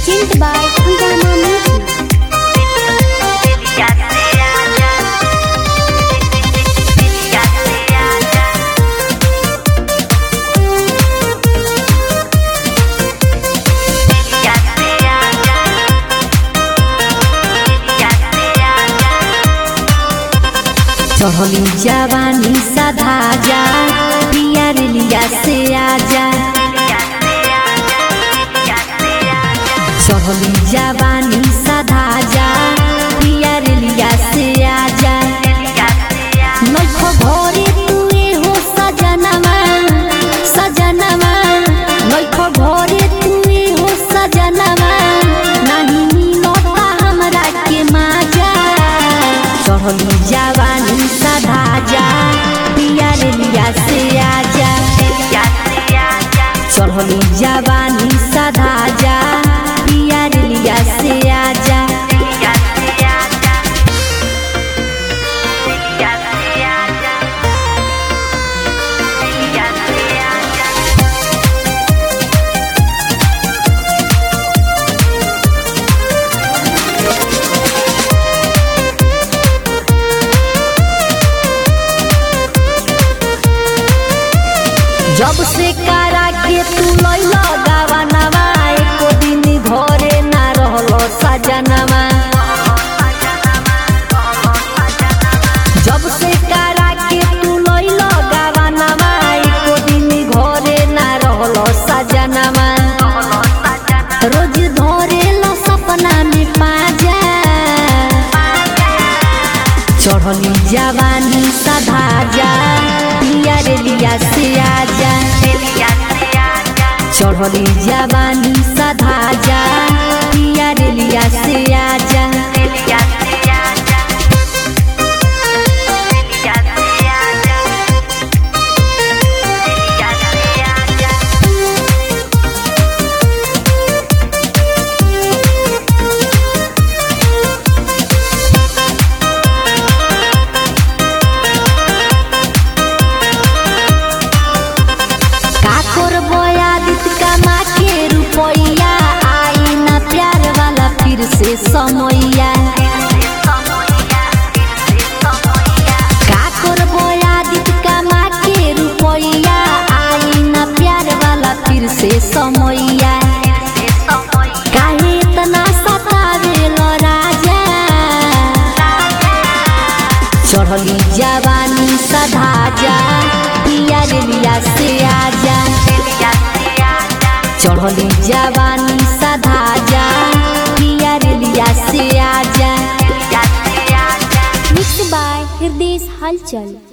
Presented by Hungama Music. चहली जवानी सधा जा पियर लिया से आजा चहली जवानी सधा जा पियर लिया से आजा नखो भोरे तुए हो सजनवा सजनवा नखो भोरे तुए हो सजनवा नहीं मिलता हमरा के माजा चढ़ली जवानी सधा जा पियर लिया से आजा चढ़ली जवानी सधा जा पियर लिया से आजा जब से कारा के तू लैला गावनवा एको दिन घरे ना रहलो सजनवा जब से कारा के तू लैला गावनवा एको दिन घरे ना रहलो सजनवा रोज धरेला सपना में पाजा चढ़ली जवानी सधा जा पियर लिया से आजा चढ़ली जवानी सधा जा पियर लिया से आजा का करबो आदित कमा के रुपैया आई ना प्यार वाला फिर से समैया का करबो आदित कमा के रुपैया आई ना प्यार वाला फिर से समैया काहे इतना सतावेलो राजा चढ़ली जवानी सधा जा पियर लिया से आजा चढ़ली जवानी सधा जा पियर लिया से आजा Mixed by Hirdesh Halchal.